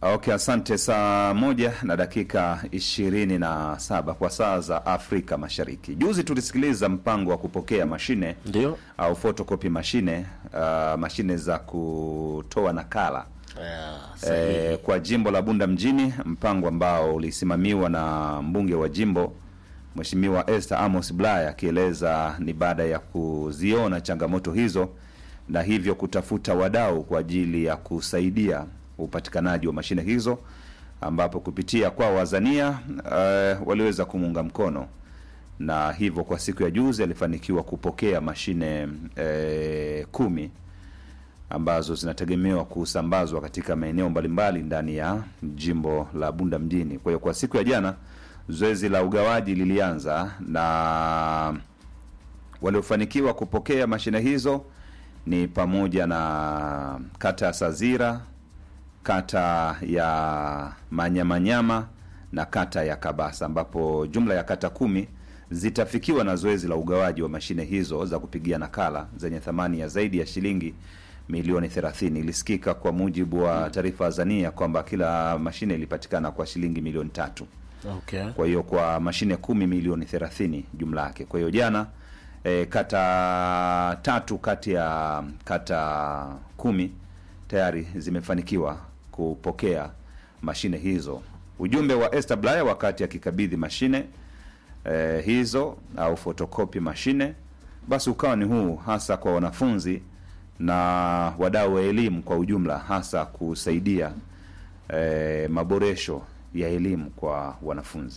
Okay, asante. Saa moja na dakika ishirini na saba kwa saa za Afrika Mashariki. Juzi tulisikiliza mpango wa kupokea mashine Ndio. au photocopy mashine, uh, mashine za kutoa nakala e, kwa jimbo la Bunda mjini, mpango ambao ulisimamiwa na mbunge wa jimbo Mheshimiwa Esther Amos Bulaya akieleza ni baada ya kuziona changamoto hizo na hivyo kutafuta wadau kwa ajili ya kusaidia upatikanaji wa mashine hizo, ambapo kupitia kwa wazania uh, waliweza kumuunga mkono na hivyo kwa siku ya juzi alifanikiwa kupokea mashine eh, kumi ambazo zinategemewa kusambazwa katika maeneo mbalimbali ndani ya jimbo la Bunda mjini. Kwa hiyo kwa siku ya jana zoezi la ugawaji lilianza na waliofanikiwa kupokea mashine hizo ni pamoja na kata ya Sazira, kata ya Manyamanyama na kata ya Kabasa, ambapo jumla ya kata kumi zitafikiwa na zoezi la ugawaji wa mashine hizo za kupigia nakala zenye thamani ya zaidi ya shilingi milioni 30. Ilisikika kwa mujibu wa taarifa Azania kwamba kila mashine ilipatikana kwa shilingi milioni tatu. Okay. Kwa hiyo kwa mashine kumi milioni 30 jumla yake. Kwa hiyo jana e, kata tatu kati ya kata kumi tayari zimefanikiwa kupokea mashine hizo. Ujumbe wa Esther Blaya wakati akikabidhi mashine e, hizo au fotokopi mashine, basi ukawa ni huu hasa kwa wanafunzi na wadau wa elimu kwa ujumla, hasa kusaidia e, maboresho ya elimu kwa wanafunzi.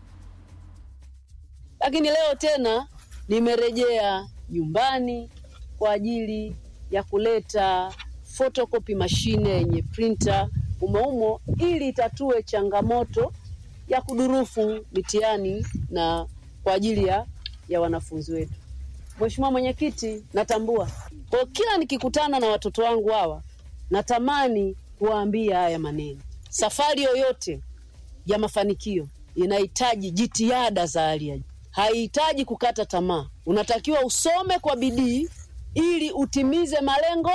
Lakini leo tena nimerejea nyumbani kwa ajili ya kuleta photocopy mashine yenye printer umoumo ili itatue changamoto ya kudurufu mitihani na kwa ajili ya, ya wanafunzi wetu. Mheshimiwa Mwenyekiti, natambua kwa kila nikikutana na watoto wangu hawa natamani kuwaambia haya maneno. Safari yoyote ya mafanikio inahitaji jitihada za hali ya juu, haihitaji kukata tamaa. Unatakiwa usome kwa bidii ili utimize malengo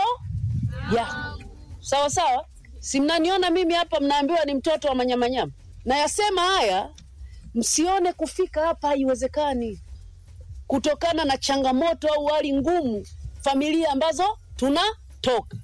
yako. Sawa sawa, si mnaniona mimi hapa, mnaambiwa ni mtoto wa manyamanyama. Nayasema haya msione kufika hapa haiwezekani, kutokana na changamoto au hali ngumu familia ambazo tunatoka.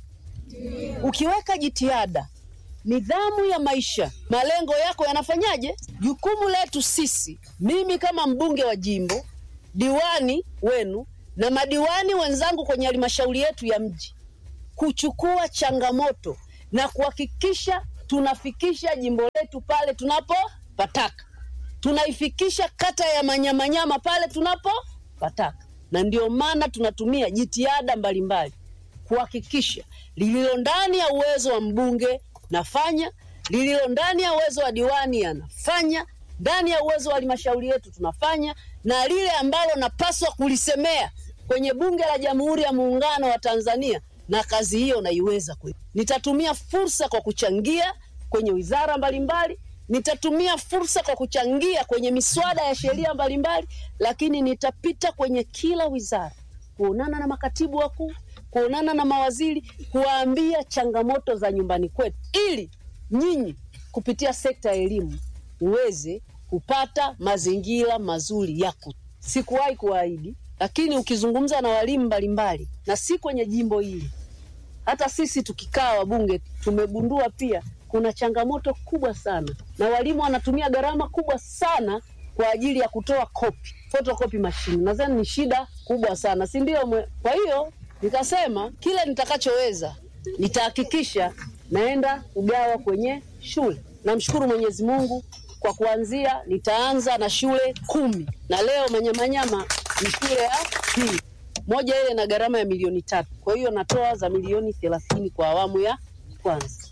Ukiweka jitihada nidhamu ya maisha, malengo yako yanafanyaje? Jukumu letu sisi, mimi kama mbunge wa jimbo, diwani wenu na madiwani wenzangu kwenye halmashauri yetu ya mji, kuchukua changamoto na kuhakikisha tunafikisha jimbo letu pale tunapopataka, tunaifikisha kata ya Manyamanyama pale tunapopataka, na ndio maana tunatumia jitihada mbalimbali kuhakikisha lililo ndani ya uwezo wa mbunge nafanya, lililo ndani ya uwezo wa diwani anafanya, ndani ya uwezo wa halmashauri yetu tunafanya, na lile ambalo napaswa kulisemea kwenye Bunge la Jamhuri ya Muungano wa Tanzania, na kazi hiyo naiweza kweli. Nitatumia fursa kwa kuchangia kwenye wizara mbalimbali, nitatumia fursa kwa kuchangia kwenye miswada ya sheria mbalimbali, lakini nitapita kwenye kila wizara kuonana na makatibu wakuu kuonana na mawaziri kuwaambia changamoto za nyumbani kwetu, ili nyinyi kupitia sekta ya elimu uweze kupata mazingira mazuri yako. Sikuwahi kuahidi, lakini ukizungumza na walimu mbalimbali, na si kwenye jimbo hili, hata sisi tukikaa wabunge tumegundua pia kuna changamoto kubwa sana, na walimu wanatumia gharama kubwa sana kwa ajili ya kutoa kopi, photocopy machine. Nadhani ni shida kubwa sana, si ndio? Kwa hiyo nikasema kile nitakachoweza nitahakikisha naenda kugawa kwenye shule. Namshukuru Mwenyezi Mungu kwa kuanzia, nitaanza na shule kumi na leo Manyamanyama ni shule ya pili, moja ile na gharama ya milioni tatu. Kwa hiyo natoa za milioni thelathini kwa awamu ya kwanza.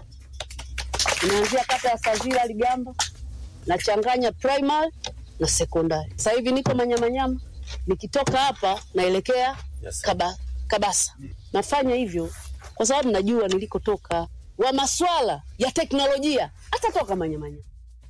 Inaanzia kata ya Sazira Ligamba, nachanganya primary na sekondari. Sasa hivi niko Manyamanyama, nikitoka hapa naelekea Yes. Kaba, Kabasa. Nafanya hivyo kwa sababu najua nilikotoka, wa maswala ya teknolojia atatoka Manyamanyama.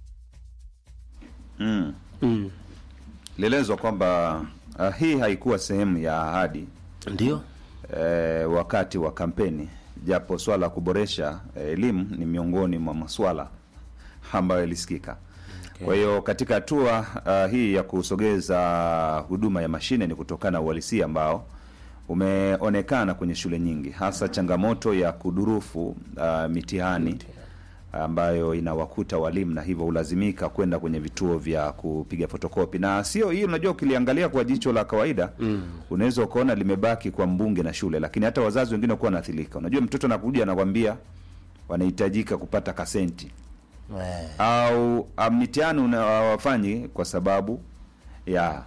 Mm. Mm. Ilielezwa kwamba uh, hii haikuwa sehemu ya ahadi Ndio. eh, wakati wa kampeni japo swala la kuboresha eh, elimu ni miongoni mwa maswala ambayo yalisikika. Kwa hiyo katika hatua uh, hii ya kusogeza huduma ya mashine ni kutokana na uhalisia ambao umeonekana kwenye shule nyingi, hasa changamoto ya kudurufu uh, mitihani ambayo inawakuta walimu na hivyo hulazimika kwenda kwenye vituo vya kupiga fotokopi. Na sio hii, unajua, ukiliangalia kwa jicho la kawaida mm. unaweza ukaona limebaki kwa mbunge na shule, lakini hata wazazi wengine wakuwa wanaathirika. Unajua, mtoto anakuja anakwambia wanahitajika kupata kasenti Eh, au ah, mitihani una- hawafanyi kwa sababu ya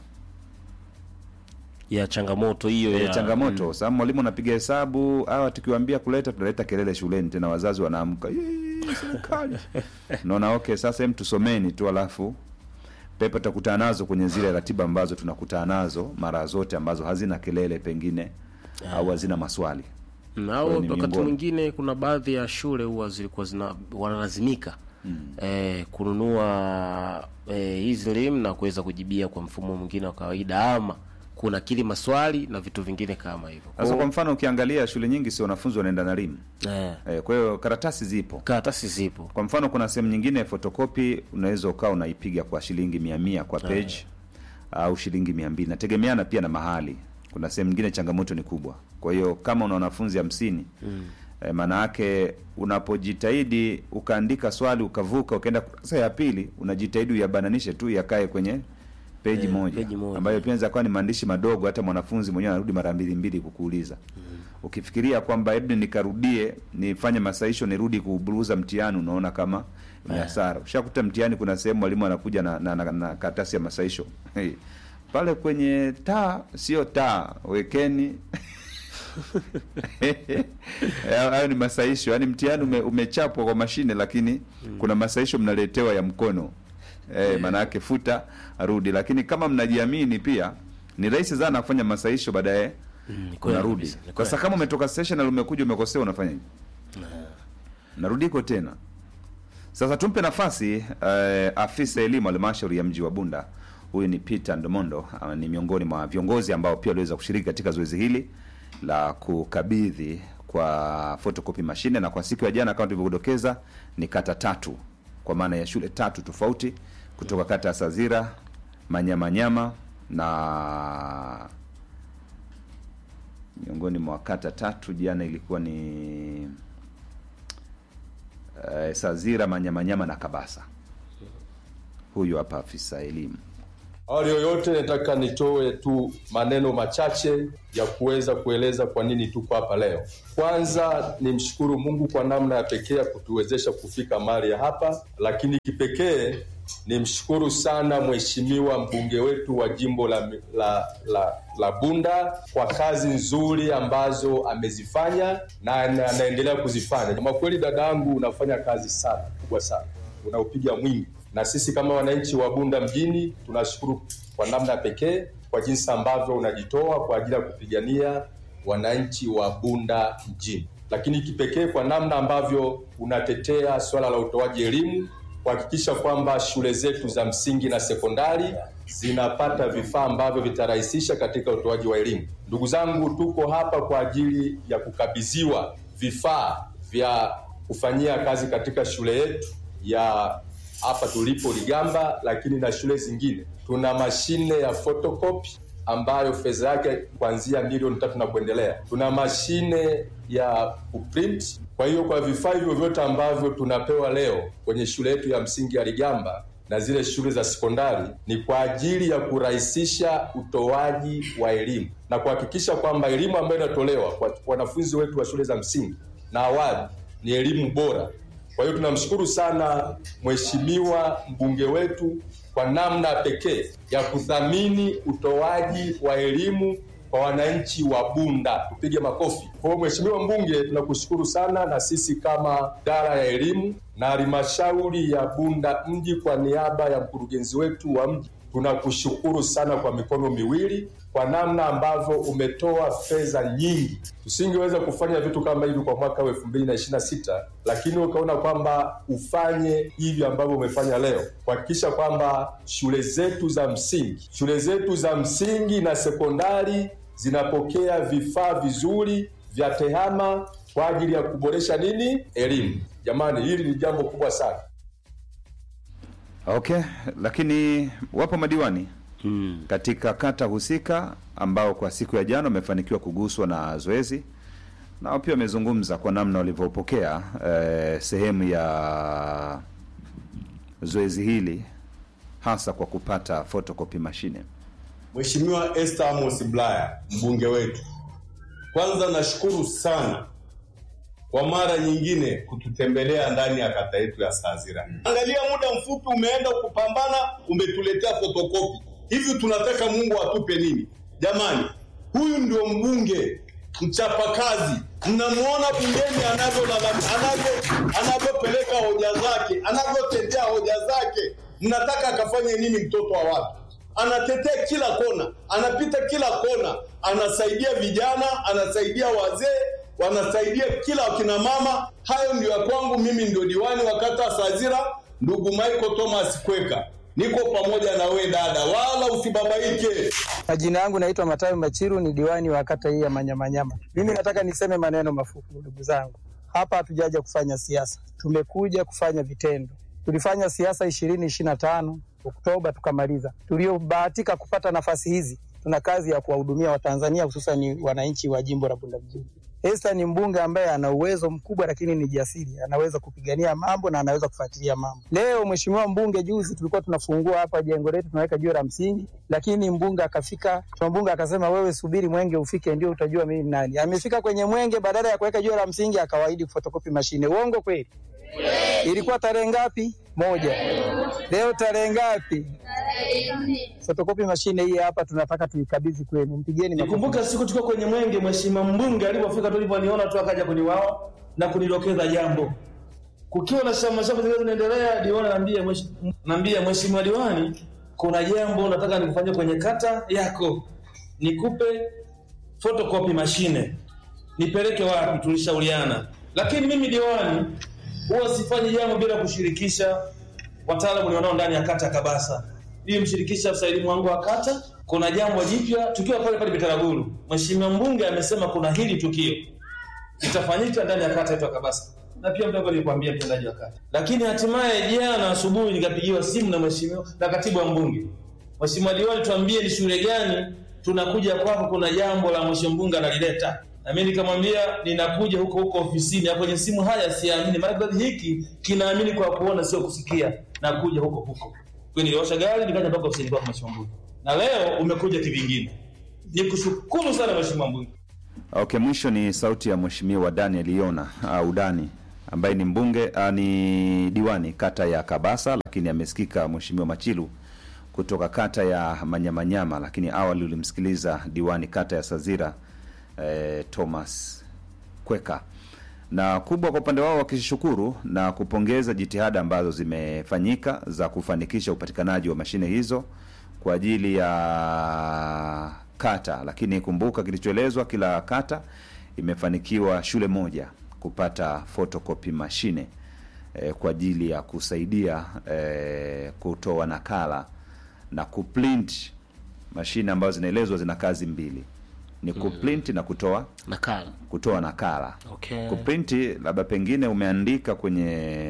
ya changamoto hiyo ya ya changamoto sababu mwalimu anapiga hesabu hawa tukiwaambia kuleta tunaleta kelele shuleni tena wazazi wanaamka "Yee, serikali naona okay sasa hem tusomeni tu alafu pepa tutakutana nazo kwenye zile ratiba ambazo tunakutana nazo mara zote ambazo hazina kelele pengine au hazina maswali Mm, Kwa au hiyo ni wakati miongoni. mwingine kuna baadhi ya shule huwa zilikuwa zina wanalazimika eh, kununua eh, hizi elimu na kuweza kujibia kwa mfumo mwingine wa kawaida ama kuna kili maswali na vitu vingine kama hivyo. Kwa sasa kwa hiyo, mfano ukiangalia shule nyingi si wanafunzi wanaenda na limu eh, eh, kwa hiyo karatasi zipo karatasi zipo kwa mfano kuna sehemu nyingine fotokopi unaweza ukawa unaipiga kwa shilingi mia mia kwa page au shilingi mia mbili nategemeana pia na mahali kuna sehemu nyingine changamoto ni kubwa kwa hiyo kama una wanafunzi hamsini mm. e, maana yake unapojitahidi ukaandika swali ukavuka ukaenda kurasa ya pili unajitahidi uyabananishe tu yakae kwenye peji Eh, moja, peji moja. ambayo pia inaweza kuwa ni maandishi madogo hata mwanafunzi mwenyewe anarudi mara mbili mbili kukuuliza ukifikiria kwamba hebu nikarudie nifanye masaisho nirudi kuburuza mtihani unaona kama ni hasara ushakuta mtihani kuna sehemu mwalimu anakuja na, na, na, na karatasi ya masaisho hey. pale kwenye taa sio taa wekeni hayo ni masaisho yaani mtihani ume, umechapwa kwa mashine lakini kuna masaisho mnaletewa ya mkono eh, maanayake futa rudi lakini kama mnajiamini pia ni rahisi sana kufanya masaisho baadaye Mm, kweli unarudi kabisa, ni kwa kweli. sasa kama umetoka session na umekuja umekosea unafanya narudiko tena sasa tumpe nafasi eh, afisa elimu halmashauri ya mji wa bunda huyu ni peter ndomondo ah, ni miongoni mwa viongozi ambao pia waliweza kushiriki katika zoezi hili la kukabidhi kwa photocopy mashine na kwa siku ya jana kama tulivyodokeza ni kata tatu kwa maana ya shule tatu tofauti kutoka kata ya sazira manyamanyama na miongoni mwa kata tatu jana ilikuwa ni uh, Sazira, Manyamanyama na Kabasa. Huyu hapa afisa elimu. Awali yoyote nataka nitoe tu maneno machache ya kuweza kueleza kwa nini tuko hapa leo. Kwanza nimshukuru Mungu kwa namna ya pekee ya kutuwezesha kufika mahali ya hapa, lakini kipekee nimshukuru sana mheshimiwa mbunge wetu wa jimbo la, la, la, la Bunda kwa kazi nzuri ambazo amezifanya na ana- anaendelea kuzifanya. Kwa kweli, dadangu, unafanya kazi sana kubwa sana, unaupiga mwingi na sisi kama wananchi wa Bunda mjini tunashukuru kwa namna pekee kwa jinsi ambavyo unajitoa kwa ajili ya kupigania wananchi wa Bunda mjini, lakini kipekee kwa namna ambavyo unatetea swala la utoaji elimu, kuhakikisha kwamba shule zetu za msingi na sekondari zinapata vifaa ambavyo vitarahisisha katika utoaji wa elimu. Ndugu zangu, tuko hapa kwa ajili ya kukabidhiwa vifaa vya kufanyia kazi katika shule yetu ya hapa tulipo Ligamba, lakini na shule zingine. Tuna mashine ya photocopy ambayo fedha yake kuanzia milioni tatu na kuendelea. Tuna mashine ya kuprint. Kwa hiyo kwa vifaa hivyo vyote ambavyo tunapewa leo kwenye shule yetu ya msingi ya Ligamba na zile shule za sekondari ni kwa ajili ya kurahisisha utoaji wa elimu na kuhakikisha kwamba elimu ambayo inatolewa kwa wanafunzi wetu wa shule za msingi na awali ni elimu bora. Kwa hiyo tunamshukuru sana mheshimiwa mbunge wetu kwa namna pekee ya kuthamini utoaji wa elimu kwa wananchi wa Bunda. Tupige makofi. Kwa hiyo mheshimiwa mbunge, tunakushukuru sana, na sisi kama idara ya elimu na halmashauri ya Bunda mji kwa niaba ya mkurugenzi wetu wa mji tunakushukuru sana kwa mikono miwili kwa namna ambavyo umetoa fedha nyingi. Tusingeweza kufanya vitu kama hivi kwa mwaka wa elfu mbili na ishirini na sita, lakini ukaona kwamba ufanye hivi ambavyo umefanya leo, kuhakikisha kwamba shule zetu za msingi, shule zetu za msingi na sekondari zinapokea vifaa vizuri vya tehama kwa ajili ya kuboresha nini elimu. Jamani, hili ni jambo kubwa sana. Okay, lakini wapo madiwani Mm. katika kata husika ambao kwa siku ya jana wamefanikiwa kuguswa na zoezi, nao pia wamezungumza kwa namna walivyopokea eh, sehemu ya zoezi hili hasa kwa kupata photocopy mashine. Mheshimiwa Esther Amos Bulaya, mbunge wetu, kwanza nashukuru sana kwa mara nyingine kututembelea ndani ya kata yetu ya Sazira. Angalia, muda mfupi umeenda kupambana, umetuletea fotokopi. Hivi tunataka Mungu atupe nini? Jamani, huyu ndio mbunge mchapakazi. Mnamuona bungeni anavyolalam- anavyo anavyopeleka hoja zake, anavyotetea hoja zake. Mnataka akafanye nini mtoto wa watu? anatetea kila kona, anapita kila kona, anasaidia vijana, anasaidia wazee, wanasaidia kila wakina mama. Hayo ndio ya kwangu mimi, ndio diwani wa kata Sazira, ndugu Michael Thomas Kweka, niko pamoja na we dada, wala usibabaike. Majina yangu naitwa Matayo Machiru, ni diwani wa kata hii ya Manyamanyama. Mimi nataka niseme maneno mafupi, ndugu zangu. Hapa hatujaja kufanya siasa, tumekuja kufanya vitendo. Tulifanya siasa ishirini ishirini na tano Oktoba tukamaliza. Tuliobahatika kupata nafasi hizi, tuna kazi ya kuwahudumia Watanzania, hususan wananchi wa jimbo la Bunda mjini. Esther ni mbunge ambaye ana uwezo mkubwa, lakini ni jasiri, anaweza kupigania mambo na anaweza kufuatilia mambo. Leo mheshimiwa mbunge, juzi tulikuwa tunafungua hapa jengo letu, tunaweka jiwe la msingi, lakini mbunge akafika, mbunge akasema, wewe subiri mwenge ufike, ndio utajua mimi ni nani. Amefika kwenye mwenge, badala ya kuweka jiwe la msingi akawaahidi kufotokopi mashine. Uongo kweli? Ilikuwa tarehe ngapi? Moja. Leo tarehe ngapi? Fotokopi mashine hii hapa tunataka tuikabidhi kwenu, mpigeni makofi. Nikumbuka siku tukiwa kwenye mwenge, mheshimiwa mbunge alipofika, tulivyoniona tu akaja kwenye wao na kunidokeza jambo. Kukiwa na shamba shamba zingine zinaendelea, diwani naambia mheshimiwa, naambia mheshimiwa diwani, kuna jambo nataka nikufanyie kwenye kata yako, nikupe photocopy mashine, nipeleke wapi? Tulishauriana, lakini mimi diwani huwa sifanyi jambo bila kushirikisha wataalamu nilionao ndani ya kata ya Kabasa. Nilimshirikisha afisa elimu wangu wa kata. Kuna jambo jipya tukiwa pale pale Bitaraguru, mheshimiwa mbunge amesema kuna hili tukio litafanyika ndani ya kata yetu ya Kabasa, na pia mdogo nilikwambia mtendaji wa kata. Lakini hatimaye jana asubuhi nikapigiwa simu na mheshimiwa na katibu wa mbunge, mheshimiwa diwani, tuambie ni shule gani tunakuja kwako, kuna jambo la mheshimiwa mbunge analileta na mimi nikamwambia ninakuja huko huko ofisini. Hapo kwenye simu haya siamini, maana kizazi hiki kinaamini kwa kuona, sio kusikia. Nakuja huko huko kwa niliosha gari nikaja mpaka ofisini kwa mheshimiwa mbunge, na leo umekuja kivingine. Nikushukuru sana mheshimiwa mbunge. Okay, mwisho ni sauti ya mheshimiwa Daniel Yona au Dani ambaye ni mbunge uh, ni diwani kata ya Kabasa, lakini amesikika mheshimiwa Machilu kutoka kata ya Manyamanyama, lakini awali ulimsikiliza diwani kata ya Sazira eh, Thomas Kweka na kubwa kwa upande wao wakishukuru na kupongeza jitihada ambazo zimefanyika za kufanikisha upatikanaji wa mashine hizo kwa ajili ya kata, lakini kumbuka kilichoelezwa, kila kata imefanikiwa shule moja kupata photocopy mashine eh, kwa ajili ya kusaidia eh, kutoa nakala na kuprint mashine ambazo zinaelezwa zina kazi mbili ni kuprint na kutoa nakala kutoa nakala okay. kuprinti labda pengine umeandika kwenye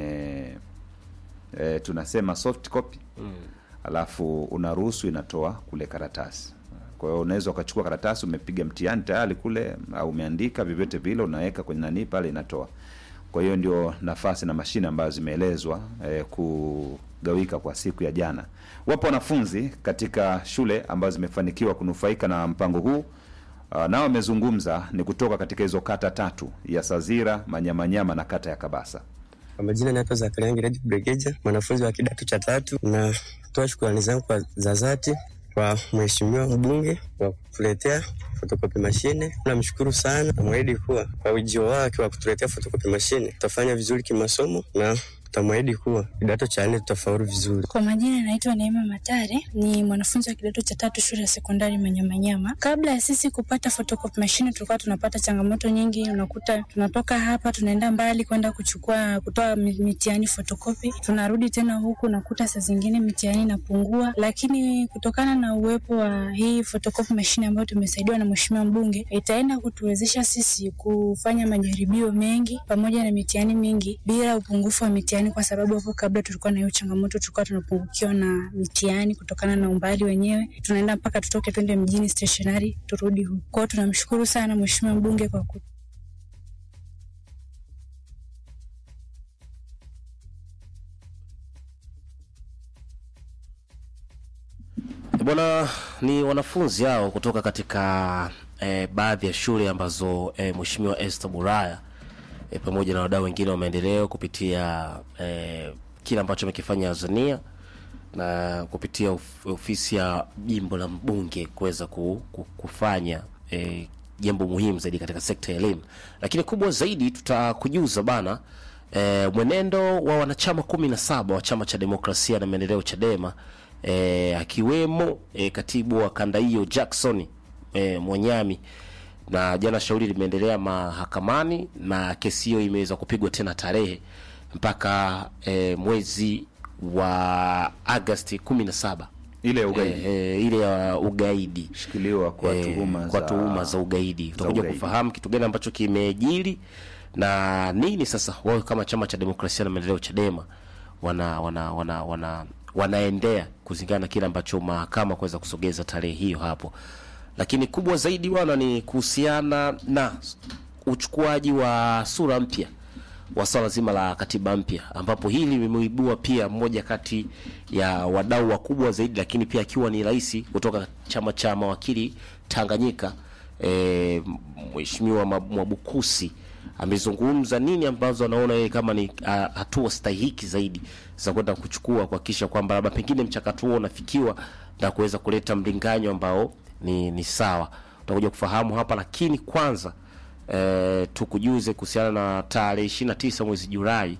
e, tunasema soft copy mm. alafu unaruhusu inatoa kule karatasi kwa hiyo unaweza ukachukua karatasi umepiga mtihani tayari kule au umeandika vyovyote vile unaweka kwenye nanii pale inatoa kwa hiyo ndio nafasi na mashine ambazo zimeelezwa e, kugawika kwa siku ya jana wapo wanafunzi katika shule ambazo zimefanikiwa kunufaika na mpango huu Uh, nao wamezungumza ni kutoka katika hizo kata tatu ya Sazira, Manyamanyama na kata ya Kabasa. Kwa majina naitwa Zakaria Ngiredi Bregeja, mwanafunzi wa kidato cha tatu. Natoa shukrani zangu kwa za dhati kwa mheshimiwa mbunge kwa kutuletea fotokopi mashine. Namshukuru sana, namwahidi kuwa kwa ujio wake wa kutuletea fotokopi mashine tutafanya vizuri kimasomo na tutamwahidi kuwa kidato cha nne tutafaulu vizuri. Kwa majina naitwa Neema Matare, ni mwanafunzi wa kidato cha tatu shule ya sekondari Manyamanyama. Kabla ya sisi kupata photocopy machine, tulikuwa tunapata changamoto nyingi. Unakuta tunatoka hapa tunaenda mbali kwenda kuchukua kutoa mi- mitihani photocopy, tunarudi tena huku, nakuta saa zingine mitihani inapungua, lakini kutokana na uwepo wa hii photocopy machine ambayo tumesaidiwa na mheshimiwa mbunge, itaenda kutuwezesha sisi kufanya majaribio mengi pamoja na mitihani mingi bila upungufu wa mitihani, kwa sababu hapo kabla tulikuwa na hiyo changamoto, tulikuwa tunapungukiwa na mitihani kutokana na umbali wenyewe, tunaenda mpaka tutoke twende mjini stationary turudi huku. Kwao tunamshukuru sana mheshimiwa mbunge kwa ku Bwana, ni wanafunzi hao kutoka katika eh, baadhi ya shule ambazo eh, Mheshimiwa Esther Bulaya eh, pamoja na wadau wengine wa maendeleo kupitia eh, kile ambacho amekifanya Azania na kupitia of, ofisi ya jimbo la mbunge kuweza ku, ku, kufanya eh, jambo muhimu zaidi katika sekta ya elimu, lakini kubwa zaidi tutakujuza bana e, mwenendo wa wanachama kumi na saba wa chama cha demokrasia na maendeleo Chadema e, akiwemo e, katibu wa kanda hiyo Jackson e, Mwanyami na jana shauri limeendelea mahakamani na kesi hiyo imeweza kupigwa tena tarehe mpaka e, mwezi wa Agosti kumi na saba ile ya ugaidi e, ile ya ugaidi shikiliwa kwa eh, tuhuma kwa za- tuhuma za ugaidi. Tutakuja ugaidi. kufahamu kitu gani ambacho kimejiri na nini sasa wao kama chama cha demokrasia na maendeleo Chadema wana wana wana, wana wanaendea kulingana na kile ambacho mahakama kuweza kusogeza tarehe hiyo hapo, lakini kubwa zaidi wana ni kuhusiana na uchukuaji wa sura mpya wa swala zima la katiba mpya, ambapo hili limeibua pia mmoja kati ya wadau wakubwa zaidi, lakini pia akiwa ni rais kutoka chama cha mawakili Tanganyika, e, Mheshimiwa Mab- Mwabukusi amezungumza nini ambazo anaona yeye kama ni a, hatua stahiki zaidi za kwenda kuchukua kuhakikisha kwamba labda pengine mchakato huo unafikiwa na kuweza kuleta mlinganyo ambao ni, ni sawa. Utakuja kufahamu hapa, lakini kwanza e, tukujuze kuhusiana na tarehe ishirini na tisa mwezi Julai.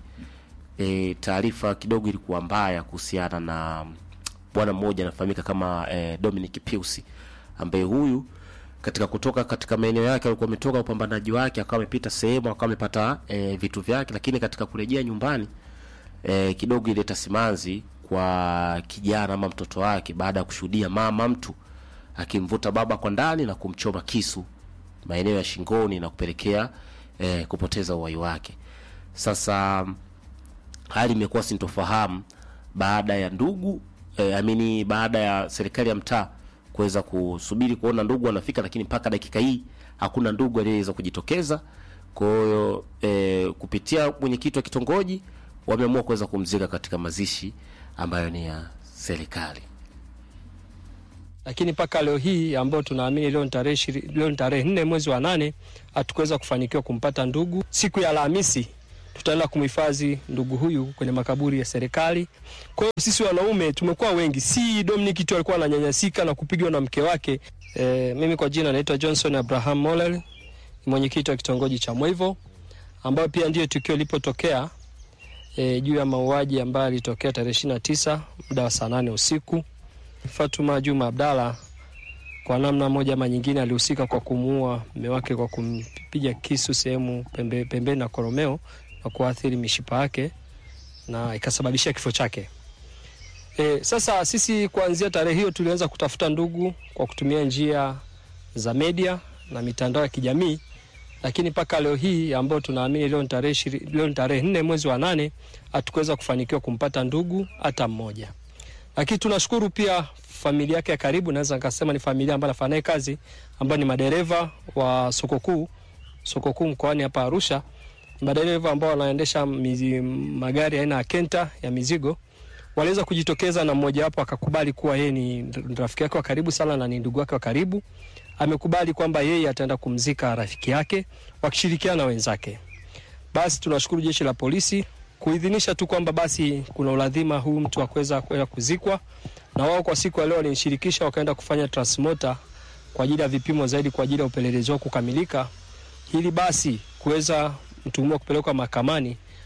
E, taarifa kidogo ilikuwa mbaya kuhusiana na bwana mmoja anafahamika kama e, Dominic Piusi ambaye huyu katika kutoka katika maeneo yake alikuwa ametoka upambanaji wake akawa amepita sehemu akawa amepata e, vitu vyake, lakini katika kurejea nyumbani e, kidogo ileta simanzi kwa kijana ama mtoto wake baada ya kushuhudia mama mtu akimvuta baba kwa ndani na kumchoma kisu maeneo ya shingoni na kupelekea e, kupoteza uhai wake. Sasa hali imekuwa sintofahamu baada ya ndugu eh, amini baada ya serikali ya mtaa kuweza kusubiri kuona ndugu anafika, lakini mpaka dakika hii hakuna ndugu aliyeweza kujitokeza. Kwa hiyo eh, kupitia mwenyekiti wa kitongoji wameamua kuweza kumzika katika mazishi ambayo ni ya serikali. lakini mpaka leo hii ambayo tunaamini leo ni tarehe ishiri- leo ni tarehe nne mwezi wa nane hatukuweza kufanikiwa kumpata ndugu. Siku ya Alhamisi tutaenda kumhifadhi ndugu huyu kwenye makaburi ya serikali. Kwa hiyo sisi wanaume tumekuwa wengi, si Dominic tu alikuwa ananyanyasika na kupigwa na mke wake. E, mimi kwa jina naitwa Johnson Abraham Molel, ni mwenyekiti wa kitongoji cha Mwivo, ambayo pia ndiyo tukio lilipotokea e, juu ya mauaji ambayo alitokea tarehe ishirini na tisa muda wa saa nane usiku. Fatuma Juma Abdalla kwa namna moja ama nyingine alihusika kwa kumuua mume wake kwa kumpiga kisu sehemu pembe, pembeni na koromeo na kuathiri mishipa yake na ikasababisha kifo chake. E, sasa sisi kuanzia tarehe hiyo tulianza kutafuta ndugu kwa kutumia njia za media na mitandao ya kijamii, lakini mpaka leo hii ambayo tunaamini leo ni tarehe ishiri- leo ni tarehe nne mwezi wa nane hatukuweza kufanikiwa kumpata ndugu hata mmoja lakini tunashukuru pia familia yake ya karibu, naweza nikasema ni familia ambayo anafanya naye kazi, ambayo ni madereva wa soko kuu, soko kuu mkoani hapa Arusha, Ni madereva ambao wanaendesha mizi, magari aina ya Kenta ya mizigo waliweza kujitokeza na mmoja wapo akakubali kuwa yeye ni rafiki yake wa karibu sana na ni ndugu wake wa karibu. Amekubali kwamba yeye ataenda kumzika rafiki yake wakishirikiana na wenzake. Basi tunashukuru jeshi la polisi kuidhinisha tu kwamba basi kuna uladhima huu mtu akuweza kwenda kuzikwa, na wao kwa siku ya leo walinishirikisha wakaenda kufanya transmota kwa ajili ya vipimo zaidi kwa ajili ya upelelezi wao kukamilika, ili basi kuweza mtuhumiwa kupelekwa mahakamani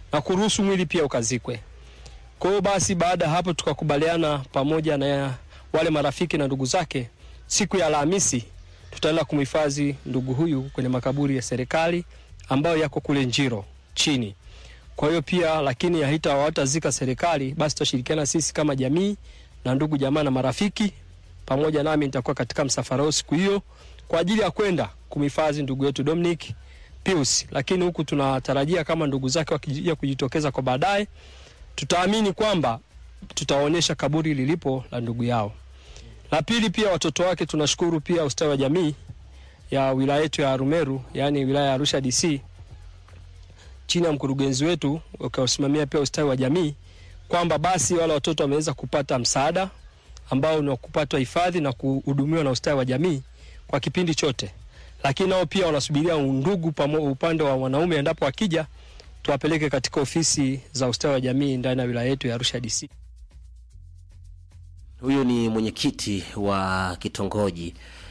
na kuruhusu mwili pia ukazikwe. Kwa hiyo basi, baada ya hapo tukakubaliana pamoja na wale marafiki na ndugu zake, siku ya Alhamisi tutaenda kumhifadhi ndugu huyu kwenye makaburi ya serikali ambayo yako kule Njiro chini. Kwa hiyo pia, lakini haita hawatazika serikali, basi tutashirikiana sisi kama jamii na ndugu jamaa na marafiki, pamoja nami nitakuwa katika msafara huo siku hiyo kwa ajili ya kwenda kumhifadhi ndugu yetu Dominic Pius, lakini huku tunatarajia kama ndugu zake wakija kujitokeza kwa baadaye, tutaamini kwamba tutaonyesha kaburi lilipo la ndugu yao. La pili, pia watoto wake tunashukuru pia ustawi wa jamii ya wilaya yetu ya Arumeru, yaani wilaya ya Arusha DC, chini ya mkurugenzi wetu ukasimamia pia ustawi wa jamii, kwamba basi wale watoto wameweza kupata msaada ambao ni wa kupata hifadhi na kuhudumiwa na ustawi wa jamii kwa kipindi chote, lakini nao pia wanasubiria undugu pamo, upande wa wanaume, endapo wakija tuwapeleke katika ofisi za ustawi wa jamii ndani ya wilaya yetu ya Arusha DC. Huyu ni mwenyekiti wa kitongoji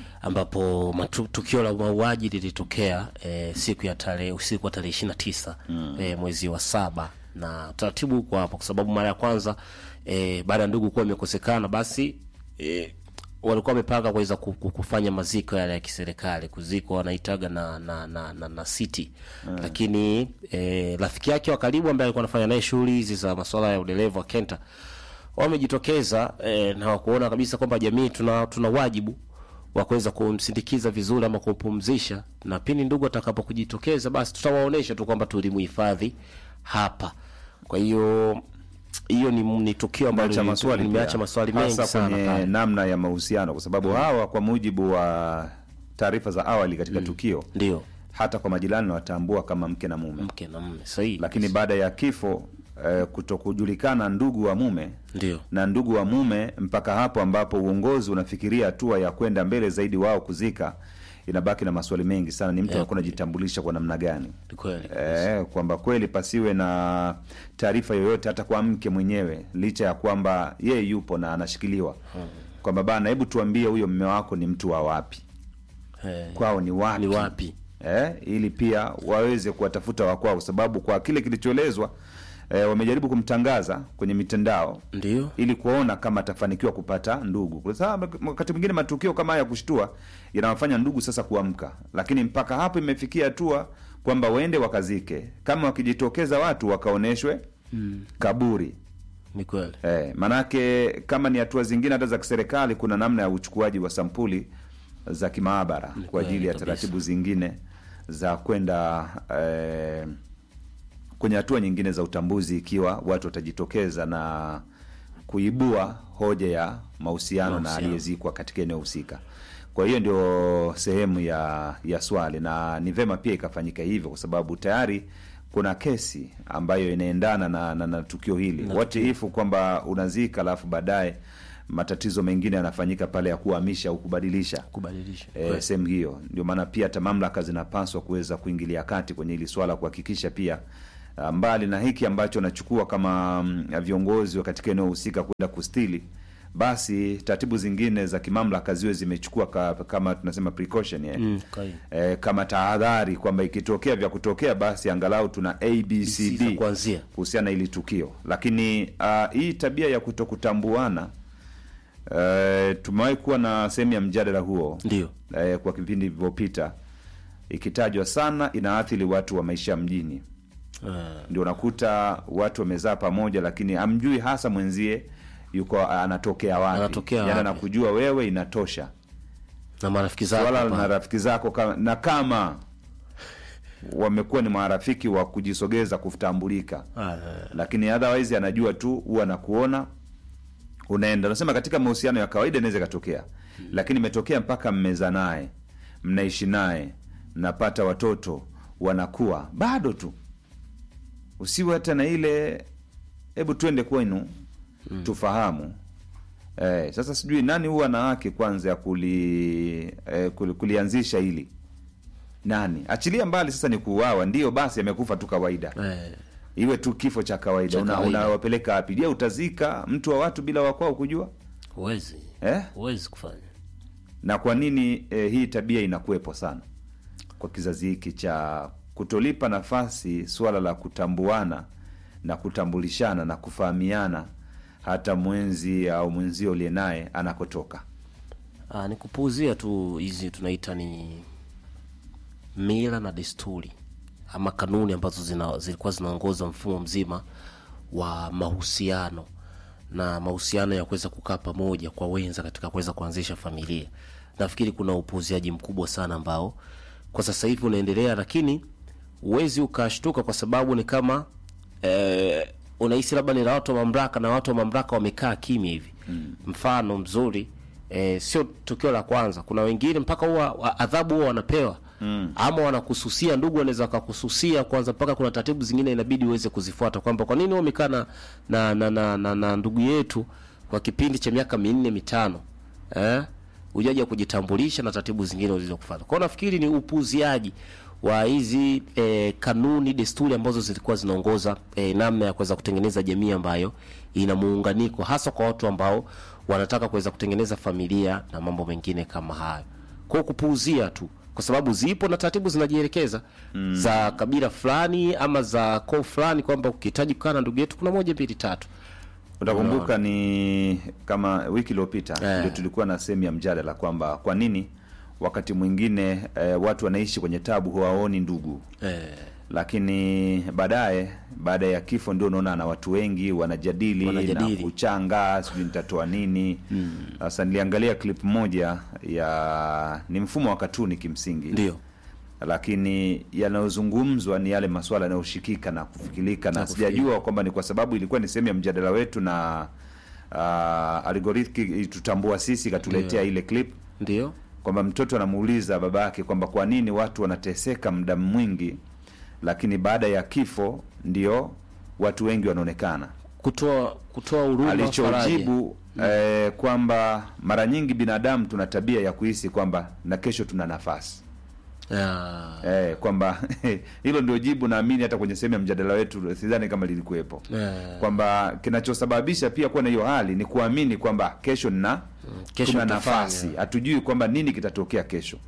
ambapo matu, tukio la mauaji lilitokea e, siku ya tarehe usiku wa tarehe ishirini na tisa mm. e, mwezi wa saba na utaratibu kwa hapo, kwa sababu mara ya kwanza e, baada ya ndugu kuwa imekosekana, basi e, walikuwa wamepanga kuweza ku- ku- kufanya maziko yale ya kiserikali kuzikwa wanaitaga na na, na, na, na city mm. lakini e, rafiki yake wa karibu ambaye alikuwa anafanya naye shughuli hizi za masuala ya udereva wa Kenta wamejitokeza e, na wakuona kabisa kwamba jamii tuna tuna wajibu wa kuweza kumsindikiza vizuri ama kumpumzisha, na pindi ndugu atakapo kujitokeza, basi tutawaonesha tu kwamba tulimuhifadhi hapa. Kwa hiyo hiyo ni, ni tukio ambalo Nimeacha lili- maswali nimeacha pia. maswali mengi Hasa sana kwenye pale. namna ya mahusiano, kwa sababu hawa kwa mujibu wa taarifa za awali katika tukio ndio hata kwa majirani watambua kama mke na mume, mke na mume sahihi, lakini baada ya kifo eh, kutokujulikana ndugu wa mume ndio na ndugu wa mume mpaka hapo ambapo uongozi unafikiria hatua ya kwenda mbele zaidi wao kuzika, inabaki na maswali mengi sana. Ni mtu Yeah. anakuwa anajitambulisha kwa namna gani? Ni kweli Eh, kwamba kweli pasiwe na taarifa yoyote hata kwa mke mwenyewe, licha ya kwamba yeye yupo na anashikiliwa kwamba bana, hebu tuambie huyo mme wako ni mtu wa wapi, Eh, kwao ni wapi, ni wapi? eh, ili pia waweze kuwatafuta wakwao, kwa sababu kwa kile kilichoelezwa eh, wamejaribu kumtangaza kwenye mitandao ndio ili kuona kama atafanikiwa kupata ndugu. Kwa sababu wakati mwingine matukio kama haya ya kushtua yanawafanya ndugu sasa kuamka, lakini mpaka hapo imefikia hatua kwamba waende wakazike, kama wakijitokeza watu wakaoneshwe mm. kaburi ni kweli eh, manake kama ni hatua zingine hata za kiserikali, kuna namna ya uchukuaji wa sampuli za kimaabara kwa kweli ajili ya kabisa. taratibu zingine za kwenda eh, kwenye hatua nyingine za utambuzi, ikiwa watu watajitokeza na kuibua hoja ya mahusiano na Mahusiano. aliyezikwa katika eneo husika. Kwa hiyo ndio sehemu ya ya swali, na ni vema pia ikafanyika hivyo, kwa sababu tayari kuna kesi ambayo inaendana na, na, na tukio hili Na what if kwamba unazika alafu baadaye matatizo mengine yanafanyika pale ya kuhamisha au kubadilisha kubadilisha e, sehemu hiyo. Ndio maana pia hata mamlaka zinapaswa kuweza kuingilia kati kwenye hili swala, kuhakikisha pia ah, mbali na hiki ambacho wanachukua kama mm, viongozi wa katika eneo husika kwenda kustili, basi taratibu zingine za kimamlaka ziwe zimechukua ka, kama tunasema precaution eh. Mm, kai. Eh, kama tahadhari kwamba ikitokea vya kutokea basi angalau tuna za abcd kuanzia. kuhusiana na hili tukio, lakini ah, hii tabia ya kutokutambuana eh, tumewahi kuwa na sehemu ya mjadala huo ndio eh, kwa kipindi vilivyopita ikitajwa sana inaathiri watu wa maisha ya mjini ndio unakuta watu wamezaa pamoja lakini hamjui hasa mwenzie yuko anatokea wapi Anatokea Yaani wapi. anakujua wewe inatosha na marafiki zako wala hapa. na rafiki zako kama, na kama wamekuwa ni marafiki wa kujisogeza kutambulika Ah, lakini otherwise anajua tu huwa anakuona unaenda unasema katika mahusiano ya kawaida inaweza ikatokea lakini imetokea mpaka mmeza naye mnaishi naye mnapata watoto wanakuwa bado tu usiwe hata na ile hebu twende kwenu tufahamu eh, sasa sijui nani huwa na haki kwanza ya kuli, eh, kuli, kulianzisha hili nani achilia mbali sasa ni kuuawa ndio basi amekufa tu kawaida eh, iwe tu kifo cha kawaida Cha Una- kawaida. unawapeleka wapi je utazika mtu wa watu bila wakwao kujua huwezi eh? huwezi kufanya na kwa nini eh, hii tabia inakuwepo sana kwa kizazi hiki cha kutolipa nafasi suala la kutambuana na kutambulishana na kufahamiana hata mwenzi au mwenzio uliye naye anakotoka. Ah, ni kupuuzia tu hizi tunaita ni mila na desturi ama kanuni ambazo zina, zilikuwa zinaongoza mfumo mzima wa mahusiano na mahusiano ya kuweza kukaa pamoja kwa wenza katika kuweza kuanzisha familia. Nafikiri kuna upuuziaji mkubwa sana ambao kwa sasa hivi unaendelea, lakini huwezi ukashtuka kwa sababu ni kama eh, unahisi labda ni la watu wa mamlaka na watu wa mamlaka wamekaa kimya hivi mm. Mfano mzuri eh, sio tukio la kwanza. Kuna wengine mpaka huwa wa- adhabu huwa wanapewa mm. ama wanakususia, ndugu wanaweza wakakususia kwanza, mpaka kuna taratibu zingine inabidi uweze kuzifuata, kwamba kwa nini wewe umekaa na, na, na, na, na, na ndugu yetu kwa kipindi cha miaka minne mitano eh? ujaja kujitambulisha na taratibu zingine ulizokufuata. Kwa hiyo nafikiri ni upuuziaji wa hizi eh, kanuni desturi ambazo zilikuwa zinaongoza eh, namna ya kuweza kutengeneza jamii ambayo ina muunganiko hasa kwa watu ambao wanataka kuweza kutengeneza familia na mambo mengine kama hayo. Kwa hiyo kupuuzia tu kwa sababu zipo na taratibu zinajielekeza mm. za kabila fulani ama za koo fulani kwamba ukihitaji kukaa na ndugu yetu kuna moja mbili tatu. Utakumbuka ni kama wiki iliyopita Eh. ndio tulikuwa na sehemu ya mjadala kwamba kwa nini wakati mwingine eh, watu wanaishi kwenye tabu huwaoni ndugu Eh, lakini baadaye baada ya kifo ndio unaona na watu wengi wanajadili, Wanajadili. na kuchanga sijui nitatoa nini sasa niliangalia clip moja ya ni mfumo wa katuni kimsingi ndio lakini yanayozungumzwa ni yale maswala yanayoshikika na kufikirika na Na kufikirika. sijajua kwamba ni kwa sababu ilikuwa ni sehemu ya mjadala wetu na uh, algorithm itutambua sisi ikatuletea ile clip ndio kwamba mtoto anamuuliza baba yake kwamba kwa nini watu wanateseka muda mwingi lakini baada ya kifo ndio watu wengi wanaonekana kutoa kutoa huruma faraja. alichojibu eh, kwamba mara nyingi binadamu tuna tabia ya kuhisi kwamba na kesho tuna nafasi Ah, eh, kwamba hilo ndio jibu naamini hata kwenye sehemu ya mjadala wetu sidhani kama lilikuwepo eh, kwamba kinachosababisha pia kuwa na hiyo hali ni kuamini kwamba kesho nina kesho tuna nitafanya. nafasi hatujui kwamba nini kitatokea kesho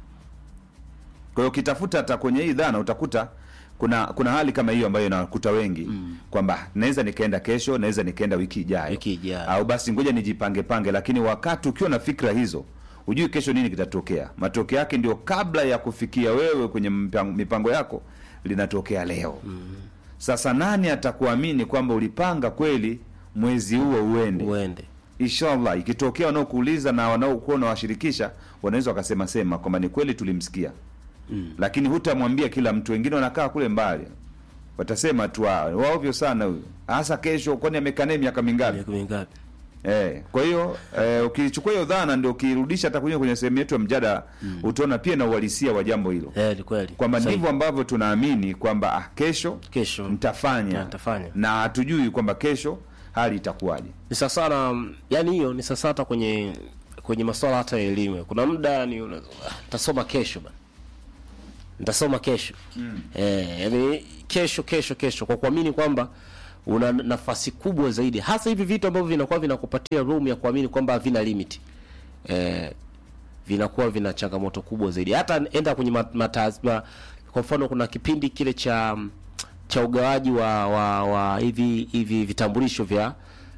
kwa hiyo ukitafuta hata kwenye hii dhana utakuta kuna kuna hali kama hiyo ambayo inakuta wengi mm. kwamba naweza nikaenda kesho naweza nikaenda wiki ijayo Wiki ijayo. au basi ngoja nijipange pange lakini wakati ukiwa na fikra hizo hujui kesho nini kitatokea matokeo yake ndio kabla ya kufikia wewe kwenye mpango, mipango yako linatokea leo mm. sasa nani atakuamini kwamba ulipanga kweli mwezi huo uende uende inshallah ikitokea wanaokuuliza na wanaokuwa unawashirikisha wanaweza wakasema sema kwamba ni kweli tulimsikia mm. lakini hutamwambia kila mtu wengine wanakaa kule mbali watasema tu "Ah, waovyo sana huyu hasa kesho kwani amekaa naye miaka mingapi miaka mingapi? Eh, kwa hiyo eh, ukichukua hiyo dhana ndio ukirudisha hata kwenye kwenye sehemu yetu ya mjadala mm. utaona pia na uhalisia wa jambo hilo Eh, ni kweli kwamba Sahihi. ndivyo ambavyo tunaamini kwamba ah, kesho kesho mtafanya Na nitafanya. na hatujui kwamba kesho hali itakuwaje ni sasa na yani hiyo ni sasa hata kwenye kwenye masuala hata ya elimu kuna muda ni una- ah, nitasoma kesho bana nitasoma kesho mm. eh, yani kesho kesho kesho kwa kuamini kwamba una nafasi kubwa zaidi hasa hivi vitu ambavyo vinakuwa vinakupatia room ya kuamini kwamba havina limit eh, vinakuwa vina changamoto kubwa zaidi hata enda kwenye mat- mataz, ma, kwa mfano kuna kipindi kile cha cha ugawaji wa wa, wa hivi hivi vitambulisho vya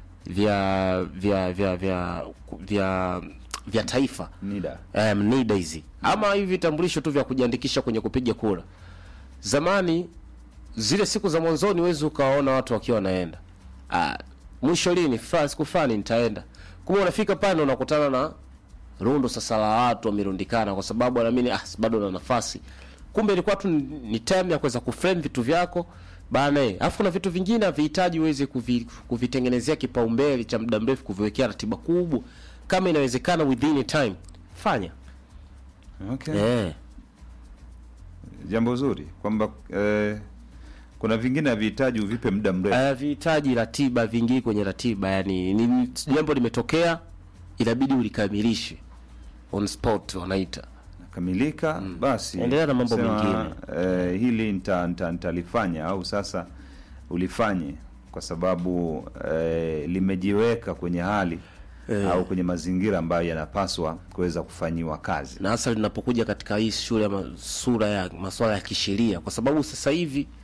vya vya vya vya vya, vya taifa nida um, NIDA hizi ama hivi vitambulisho tu vya kujiandikisha kwenye kupiga kura. Zamani zile siku za mwanzoni wezi ukawaona watu wakiwa wanaenda, ah, mwisho lini fulani siku fulani nitaenda, kumbe unafika pale unakutana na rundo sasa la watu wamerundikana, kwa sababu wanaamini ah, bado na nafasi. Kumbe ilikuwa tu ni ni time ya kuweza kuframe vitu vyako bana. eh. Alafu kuna vitu vingine havihitaji uweze kuvi, kuvitengenezea kipaumbele cha muda mrefu, kuviwekea ratiba kubwa. Kama inawezekana within a time fanya okay. eh. jambo zuri kwamba eh, kuna vingine havihitaji uvipe muda mrefu havihitaji ratiba, vingii kwenye ratiba. Yani ni jambo limetokea, inabidi ulikamilishe on spot wanaita. kamilika basi Endelea na mambo sema, mengine. eh, hili nita- nita- nitalifanya au sasa ulifanye kwa sababu eh, limejiweka kwenye hali Eh. au kwenye mazingira ambayo yanapaswa kuweza kufanyiwa kazi na hasa linapokuja katika hii shule ama sura ya masuala ya kisheria, kwa sababu sasa hivi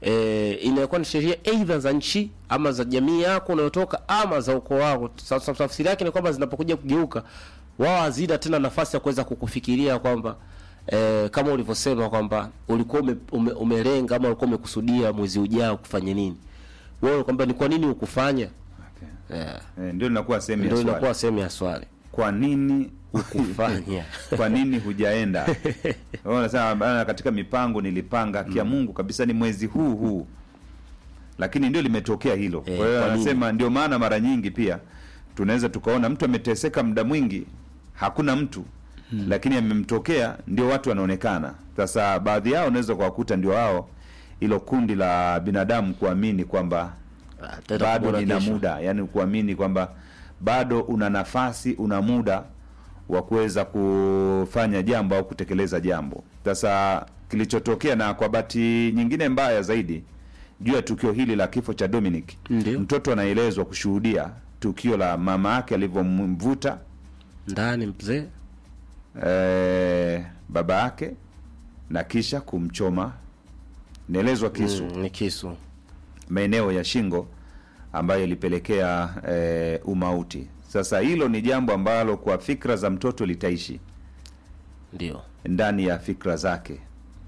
e, inakuwa ni sheria aidha za nchi ama za jamii yako unayotoka ama za ukoo wako. Sasa tafsiri yake ni kwamba zinapokuja kugeuka, wao hazina tena nafasi ya kuweza kukufikiria kwamba e, kama ulivyosema kwamba ulikuwa ume, ume, umelenga ama ulikuwa umekusudia mwezi ujao kufanya nini, wewe kwamba ni kwa nini ukufanya yeah. Eh, ndio linakuwa sehemu ya Ndio swali. inakuwa sehemu ya swali Kwa nini Hukufanya. kwa nini hujaenda? Wewe unasema bana, katika mipango nilipanga kia Mungu kabisa ni mwezi huu huu, lakini ndio limetokea hilo. Kwa Eh, hiyo kwa nini? anasema ndio maana mara nyingi pia tunaweza tukaona mtu ameteseka muda mwingi, hakuna mtu lakini amemtokea, ndio watu wanaonekana. Sasa baadhi yao unaweza kuwakuta ndio wao hilo kundi la binadamu kuamini kwamba tena bado kubora nina kesho. muda, yani kuamini kwamba bado una nafasi, una muda wa kuweza kufanya jambo au kutekeleza jambo. Sasa kilichotokea, na kwa bahati nyingine mbaya zaidi, juu ya tukio hili la kifo cha Dominic, mtoto anaelezwa kushuhudia tukio la mama yake alivyomvuta ndani mzee eh, baba yake na kisha kumchoma, inaelezwa kisu Mm, ni kisu maeneo ya shingo ambayo ilipelekea eh, umauti. Sasa hilo ni jambo ambalo kwa fikra za mtoto litaishi ndio ndani ya fikra zake.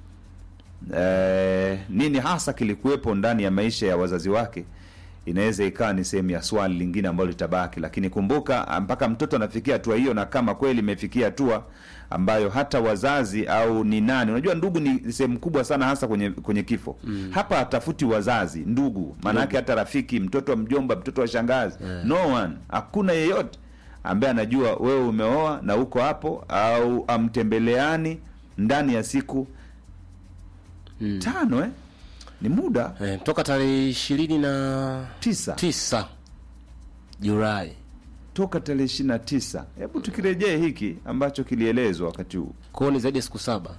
Eh, nini hasa kilikuwepo ndani ya maisha ya wazazi wake inaweza ikawa ni sehemu ya swali lingine ambalo litabaki, lakini kumbuka, mpaka mtoto anafikia hatua hiyo, na kama kweli imefikia hatua ambayo hata wazazi au ni nani, unajua ndugu ni sehemu kubwa sana, hasa kwenye kwenye kifo Mm. hapa hatafuti wazazi, ndugu, maanake hata rafiki, mtoto wa mjomba, mtoto wa shangazi, no one, hakuna yeyote ambaye anajua wewe umeoa na uko hapo, au amtembeleani ndani ya siku tano eh? ni muda eh, toka tarehe ishirini na tisa tisa Julai toka tarehe ishirini na tisa. Hebu tukirejee hiki ambacho kilielezwa wakati huu, kwao ni zaidi ya siku saba.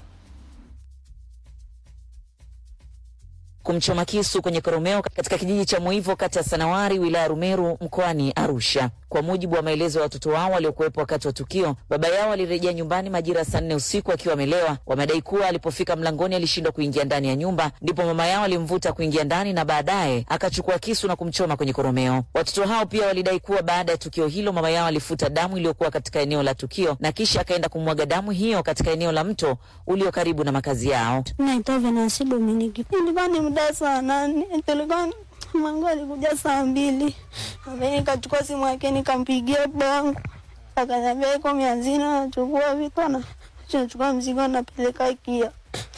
kumchoma kisu kwenye koromeo katika kijiji cha Muivo kata ya Sanawari wilaya ya Rumeru mkoani Arusha. Kwa mujibu wa maelezo ya watoto wao waliokuwepo wakati wa tukio, baba yao alirejea nyumbani majira ya saa nne usiku akiwa amelewa. Wamedai kuwa alipofika mlangoni alishindwa kuingia ndani ya nyumba, ndipo mama yao alimvuta kuingia ndani na baadaye akachukua kisu na kumchoma kwenye koromeo. Watoto hao pia walidai kuwa baada ya tukio hilo mama yao alifuta damu iliyokuwa katika eneo la tukio na kisha akaenda kumwaga damu hiyo katika eneo la mto ulio karibu na makazi yao. Naitwa Venansi Dominiki. Ilikuwa ni muda saa nane, tulikuwa mangu alikuja saa mbili, ambaye nikachukua simu yake nikampigia baba yangu, akaniambia iko mianzini, anachukua vitu na anachukua mzigo anapeleka Kia.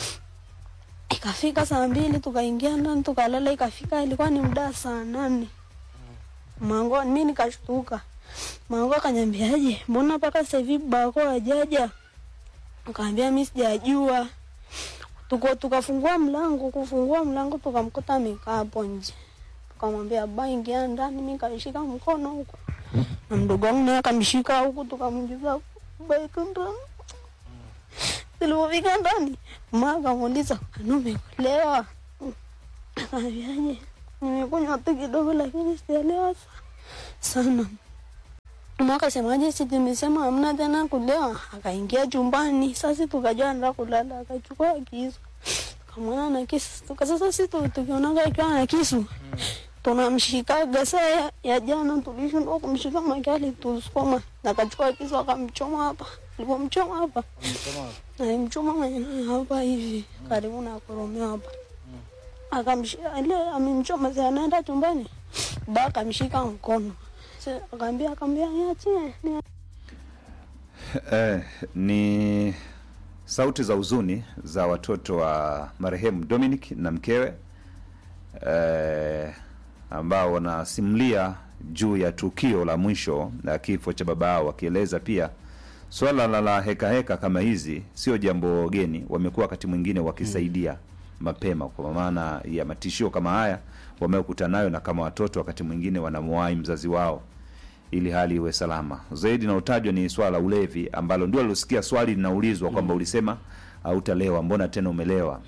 Ikafika saa mbili tukaingia ndani tukalala, ikafika ilikuwa ni muda saa nane. Mango mi nikashtuka, mango akaniambiaje, mbona mpaka sasa hivi bako hajaja? Akaambia mi sijajua tuko tukafungua mlango kufungua mlango tukamkuta amekaa hapo nje tukamwambia ba ingia ndani mi kashika mkono huku na mdogo wangu naye akamshika huku tukamwingiza baika ndani tulipofika ndani ma akamuuliza anu umekulewa akaambiaje nimekunywa tu kidogo lakini sijaelewa sana Mama akasemaje, si tumesema hamna tena kulewa. Akaingia chumbani, sasa tukajua anaenda kulala, akachukua kisu tukamwona na kisu tuka, sasa si tu- tukionaga akiwa na kisu tunamshikaga. Saa ya, ya jana tulishindwa kumshika makali, tusukuma na akachukua kisu akamchoma hapa, alipomchoma hapa alimchoma mwenyewe hapa hivi karibu na koromeo hapa akamshika ile amemchoma, sasa anaenda chumbani, ba akamshika mkono Sasa akaambia akaambia niachie ni eh, ni sauti za huzuni za watoto wa marehemu Dominic na mkewe eh, ambao wanasimulia juu ya tukio la mwisho la kifo cha baba yao, wakieleza pia swala la la heka heka kama hizi sio jambo geni. Wamekuwa wakati mwingine wakisaidia mapema, kwa maana ya matishio kama haya wamekutana nayo, na kama watoto wakati mwingine wanamwahi mzazi wao ili hali iwe salama zaidi. Na utajwa ni swala la ulevi, ambalo ndio alosikia swali linaulizwa kwamba ulisema hautalewa, mbona tena umelewa?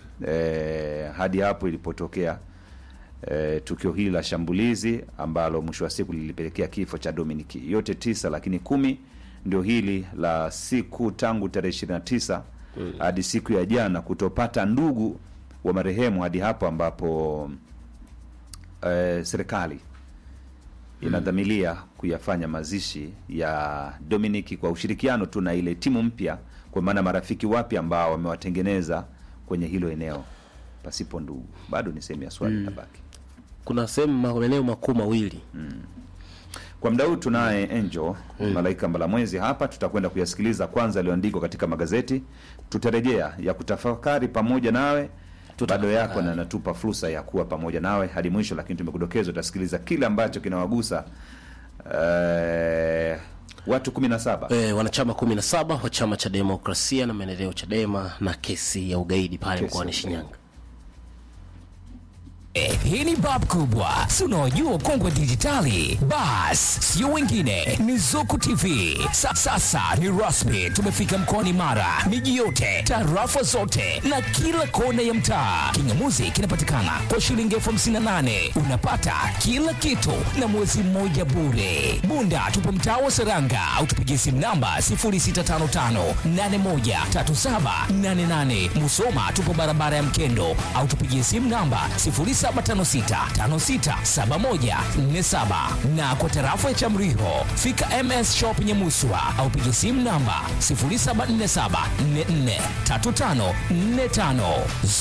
E, hadi hapo ilipotokea e, tukio hili la shambulizi ambalo mwisho wa siku lilipelekea kifo cha Dominic. Yote tisa, lakini kumi ndio hili la siku tangu tarehe ishirini na tisa hadi siku ya jana kutopata ndugu wa marehemu hadi hapo ambapo eh, serikali inadhamilia kuyafanya mazishi ya Dominic kwa ushirikiano tu na ile timu mpya, kwa maana marafiki wapya ambao wamewatengeneza kwenye hilo eneo pasipo ndugu. Bado ni sehemu ya swali Mm. itabaki. Kuna sehemu maeneo makuu mawili Kwa muda huu tunaye Angel Malaika Mbalamwezi hapa, tutakwenda kuyasikiliza kwanza yaliyoandikwa katika magazeti. Tutarejea ya kutafakari pamoja nawe bado yako na natupa fursa ya kuwa pamoja nawe hadi mwisho, lakini tumekudokeza utasikiliza kile ambacho kinawagusa eh, watu 17 e, wanachama kumi na saba wa chama cha demokrasia na maendeleo Chadema na kesi ya ugaidi pale Kesi mkoani ya Shinyanga. Eh, hii ni bab kubwa si unaojua kongwe dijitali bas sio wengine ni zuku tv Sa, sasa ni rasmi tumefika mkoani mara miji yote tarafa zote na kila kona ya mtaa kingamuzi kinapatikana kwa shilingi elfu hamsini na nane unapata kila kitu na mwezi mmoja bure bunda tupo mtaa wa seranga au tupigie simu namba 0655813788 musoma tupo barabara ya mkendo au tupigie simu namba 0756567147 na kwa tarafa ya Chamriho fika MS Shop Nyamuswa au piga simu namba 0747443545.